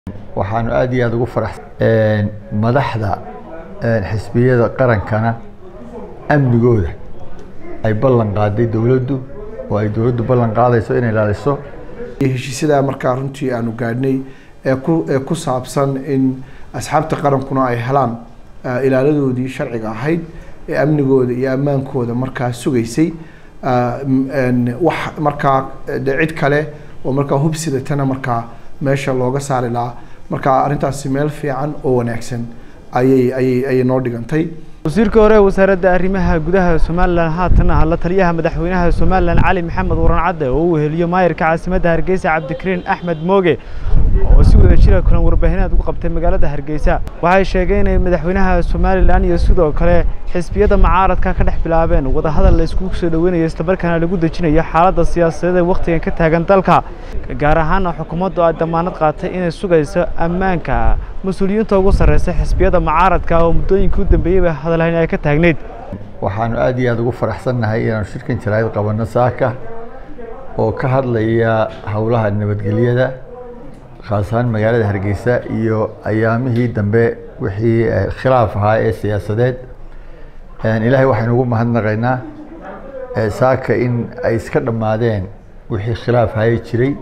waxaanu aad iyo aad ugu faraxsan madaxda xisbiyada qarankana amnigooda ay ballan qaaday dowladdu oo ay dowladdu ballan qaadayso inay ilaaliso heshiisyada markaa runtii aanu gaadhnay ee ku ee ku saabsan in asxaabta qarankuna ay helaan ilaaladoodii sharciga ahayd ee amnigooda iyo ammaankooda markaa sugaysay wax markaa de cid kale oo markaa hubsidatana markaa meesha looga saari lahaa marka arrintaasi meel fiican oo wanaagsan ayay ayay ayay noo dhigantay wasiirka hore wasaaradda arrimaha gudaha somalilan haatan ah la taliyaha madaxweynaha somalilan cali maxamed waran cadde oo uu weheliyo maayarka caasimadda hargeysa cabdikariin axmed mooge oo si wada jira kulan warbaahineed ugu qabtay magaalada hargeysa waxay sheegeen inay madaxweynaha somalilan iyo sidoo kale xisbiyada mucaaradka ka dhex bilaabeen wadahadal la iskugu soo dhoweynayo islamarkaana lagu dejinayo xaaladda siyaasadeed ee wakhtigan ka taagan dalka gaar ahaana xukuumaddu ay damaanad qaatay inay sugayso ammaanka mas-uuliyiinta ugu sarreysa xisbiyada mucaaradka oo muddooyinkii u dambeeyeyba hadalhayn ay ka taagneyd waxaanu aad iyo aad ugu faraxsannahay inaanu shirkan jaraa'id qabanno saaka oo ka hadlaya howlaha nabadgelyada khaas ahaan magaalada hargeysa iyo ayaamihii dambe wixii khilaaf ahaa ee siyaasadeed ilaahay waxaynu ugu mahadnaqaynaa saaka in ay iska dhammaadeen wixii khilaaf haye jiray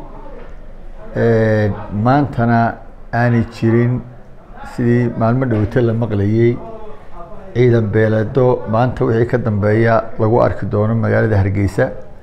maantana aanay jirin sidii maalmo dhowto la maqlayey ciidan beeleedo maanta wixii ka dambeeya lagu arki doono magaalada hargeysa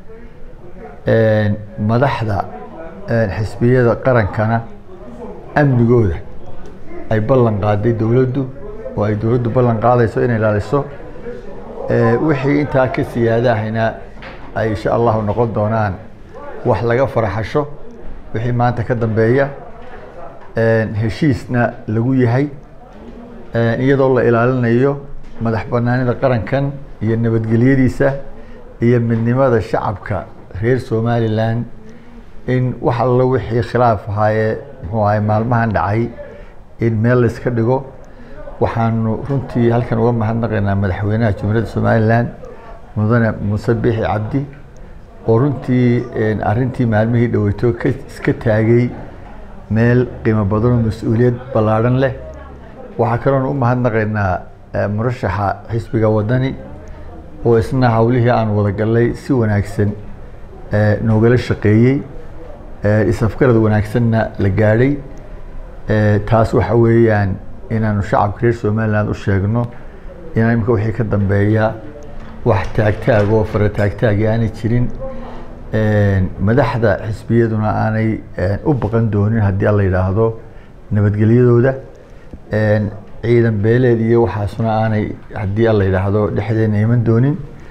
madaxda xisbiyada qarankana amnigooda ay ballan qaaday dowladdu oo ay dowladdu ballan qaadayso inay ilaaliso wixii intaa ka siyaadahayna ay insha allahu noqon doonaan wax laga faraxasho wixii maanta ka dambeeya heshiisna lagu yahay iyadoo la ilaalinayo madax banaanida qarankan iyo nabadgelyadiisa iyo midnimada shacabka reer somalilan in wax allo wixii khilaaf ahaaye muxuu ahay maalmahan dhacay in meel la iska dhigo waxaanu runtii halkan uga mahadnaqaynaa madaxweynaha jumhuuriyadda somalilan mudane muuse biixi cabdi oo runtii arrintii maalmihii dhaweyto ka iska taagay meel qiimo badanoo mas-uuliyad ballaadhan leh waxaa kaloona u mahadnaqaynaa murashaxa xisbiga wadani oo isna howlihii aan wadagalnay si wanaagsan noogala shaqeeyey isafgarad wanaagsanna la gaadhay taas waxa weeyaan inaanu shacabka reer somaliland u sheegno inaan imika wixii ka dambeeya wax taagtaag oo fara taagtaagi aanay jirin madaxda xisbiyaduna aanay u baqan doonin haddii alla yidhaahdo nabadgelyadooda ciidan beeleed iyo waxaasuna aanay haddii alla yidhaahdo dhexdeena iman doonin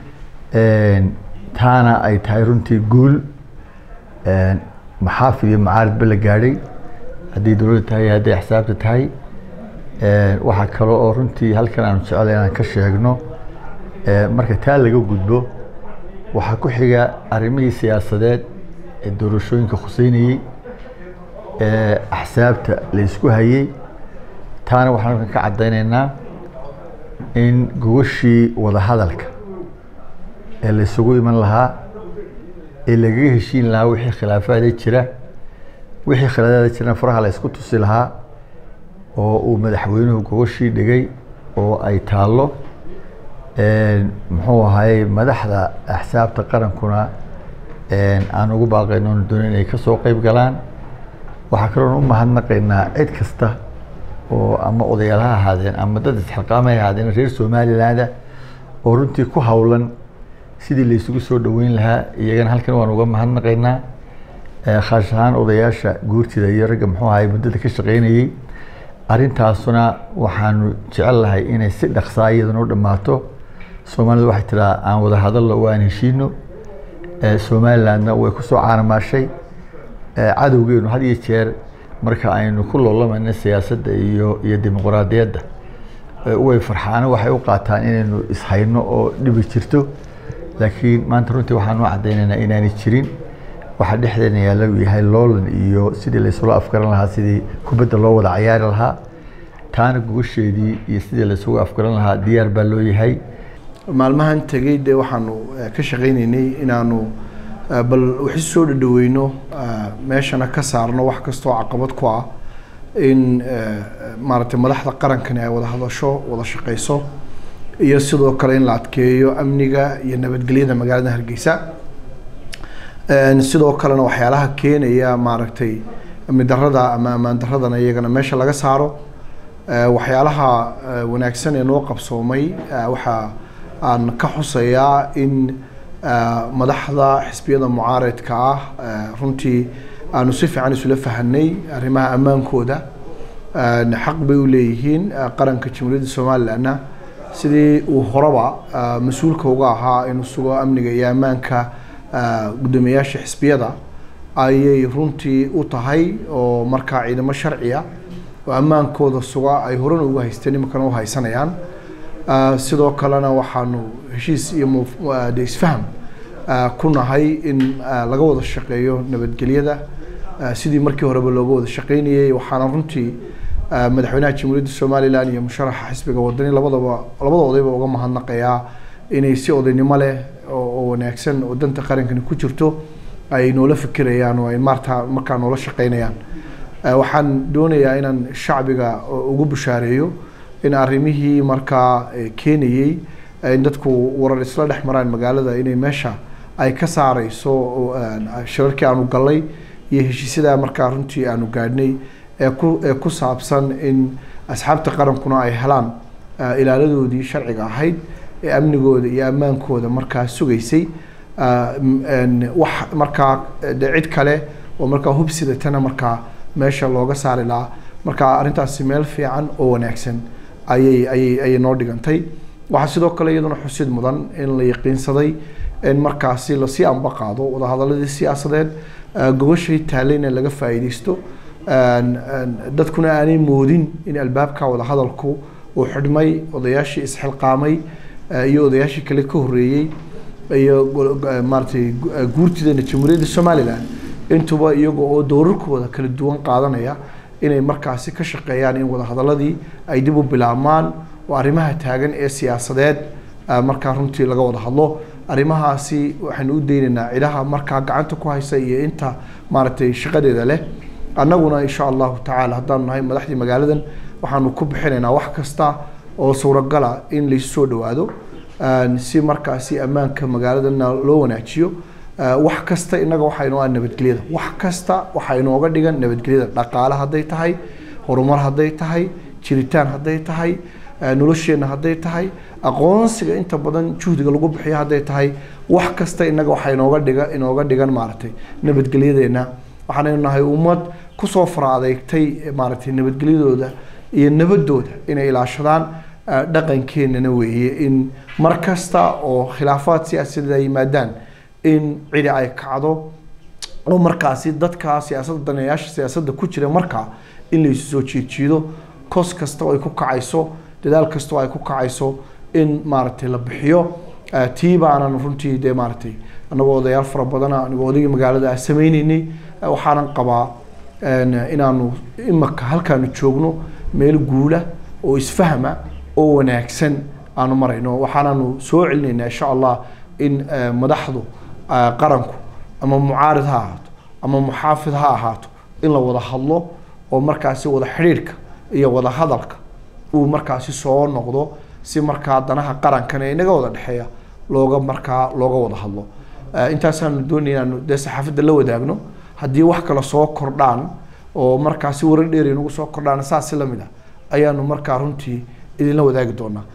taana ay tahay runtii guul maxaafid iyo macaaridba la gaadhay haddii dowladda tahay hadday axsaabta tahay waxaa kale oo runtii halkan aanu jeclay inaan ka sheegno marka taa laga gudbo waxaa ku xiga arrimihii siyaasadeed ee doorashooyinka khuseynayey ee axsaabta la isku hayey taana waxaan halkan ka caddaynaynaa in gogashii wadahadalka ee la isugu iman lahaa ee lagaga heshiin lahaa wixii khilaafaada jira wixii khilaafaada jirana faraha la isku tusi lahaa oo uu madaxweynuhu gogashii dhigay oo ay taallo muxuu ahay madaxda axsaabta qarankuna aan ugu baaqayno onu doonin inay ka soo qeyb galaan waxaa kaloon u mahadnaqaynaa cid kasta oo ama odayaal ha ahaadeen ama dad isxilqaama ha ahaadeen reer somalilaanda oo runtii ku howlan sidii la isugu soo dhoweyn lahaa iyagana halkan waan uga mahadnaqaynaa khaas ahaan odayaasha guurtida iyo ragga muxuu ahay muddada ka shaqeynayey arrintaasuna waxaanu jecel lahay inay si dhaqsaa iyaduna u dhammaato soomaalida waxay tiraa aan wada hadallo waan heshiino somalilandna way kusoo caanamaashay cadowgeenu had iyo jeer marka aynu ku loolamayna siyaasadda iyo iyo dimuqraadiyadda way farxaano waxay u qaataan inaynu ishayno oo dhibi jirto laakiin maanta runtii waxaan u caddaynaynaa inaanay jirin waxaa dhexdeena yaalla uu yahay loolan iyo sidii laysula afgaran lahaa sidii kubadda loo wada cayaari lahaa taana gogasheedii iyo sidii laysugu afgaran lahaa diyaar baa loo yahay maalmahan tegey dee waxaanu ka shaqaynaynay inaanu bal waxi soo dhadhaweyno meeshana ka saarno wax kastoo caqabad ku ah in maaragtay madaxda qarankani ay wada hadasho wada shaqeyso iyo sidoo kale in la adkeeyo amniga iyo nabadgelyada magaalada hargeysa sidoo kalena waxyaalaha keenaya maaragtay amni darada ama ammaan daradana iyagana meesha laga saaro waxyaalaha wanaagsan ee noo qabsoomay waxaa aan ka xusayaa in madaxda xisbiyada mucaaradka ah runtii aanu si fiican isula fahanay arrimaha ammaankooda xaq bay u leeyihiin qaranka jamhuuriyadda somalilandna sidii uu horeba mas-uulka uga ahaa inuu sugo amniga iyo ammaanka guddoomiyayaasha xisbiyada ayay runtii u tahay oo markaa ciidamo sharciya oo ammaankooda suga ay horena uga haysteen iminkana u haysanayaan sidoo kalena waxaanu heshiis iyo de isfaham ku nahay in laga wada shaqeeyo nabadgelyada sidii markii horeba looga wada shaqeynayay waxaana runtii madaxweynaha jamhuuriyadda somalilan iyo musharaxa xisbiga wadani labadaba labada odayba uga mahadnaqayaa inay si odaynimo leh oo wanaagsan oo danta qarankani ku jirto ay noola fikirayaan oo ay maarta markaa noola shaqeynayaan waxaan doonayaa inaan shacbiga ugu bushaareeyo in arrimihii markaa keenayey in dadku warar isla dhex maraan magaalada inay meesha ay ka saareyso shirarkii aanu gallay iyo heshiisyada markaa runtii aanu gaadhnay ee ku ee ku saabsan in asxaabta qarankuna ay helaan ilaaladoodii sharciga ahayd ee amnigooda iyo ammaankooda markaa sugaysay wax markaa de cid kale oo markaa hubsidatana markaa meesha looga saari lahaa marka arrintaasi meel fiican oo wanaagsan ayay ayay ayay noo dhigantay waxaa sidoo kale iyaduna xusid mudan in la yaqiinsaday in markaasi lasii amba qaado wadahadaladii siyaasadeed gogoshay taalayna laga faa'iideysto dadkuna aanay moodin in albaabka wadahadalku uu xidhmay odayaashii isxilqaamay iyo odayaashii kale ka horreeyey iyo maaratay guurtideena jamhuuriyadda somalilan intuba iyaga oo doorarkooda kala duwan qaadanaya inay markaasi ka shaqeeyaan in wadahadaladii ay dib u bilaabmaan oo arrimaha taagan ee siyaasadeed markaa runtii laga wada hadlo arrimahaasi waxaynu u daynaynaa cidaha markaa gacanta ku haysa iyo inta maaragtay shaqadeeda leh annaguna insha allahu tacaala haddaanu nahay madaxdii magaaladan waxaanu ku bixinaynaa wax kasta oo suuragala in laysu soo dhawaado si markaasi ammaanka magaaladana loo wanaajiyo wax kasta innaga waxaa inoo ah nabadgelyada wax kasta waxaa inooga dhigan nabadgelyada dhaqaale hadday tahay horumar hadday tahay jiritaan hadday tahay nolosheenna hadday tahay aqoonsiga inta badan juhdiga lagu bixiyo hadday tahay wax kasta innaga waxaa inooga dhiga inooga dhigan maaragtay nabadgelyadeenna waxaanaynu nahay ummad kusoo fara adeegtay maaragtay nabadgelyadooda iyo nabadooda inay ilaashadaan dhaqankeenana weeye in mar kasta oo khilaafaad siyaasadeed ay yimaadaan in cidi ay kacdo oo markaasi dadka siyaasadda daneeyaasha siyaasadda ku jira markaa in laysu soo jeejiido kos kasta oo ay ku kacayso dadaal kasta oo ay ku kacayso in maaragtay la bixiyo tii baanan runtii dee maaragtay annagoo odayaal fara badana anigoo odaygii magaalada ah sameyneynay waxaanan qabaa inaanu imaka halkaanu joogno meel guula oo isfahma oo wanaagsan aanu marayno waxaananu soo celinaynaa insha allah in madaxdu qaranku ama mucaarid ha ahaato ama muxaafid ha ahaato in la wada hadlo oo markaasi wada xidhiidhka iyo wada hadalka uu markaasi soo noqdo si markaa danaha qarankan ee inaga wada dhexeeya looga markaa looga wada hadlo intaasaanu doonaya inaanu dee saxaafadda la wadaagno haddii wax kale soo kordhaan oo markaasi warar dheeri nagu soo kordhaan saasi lamid ah ayaanu markaa runtii idinla wadaagi doonaa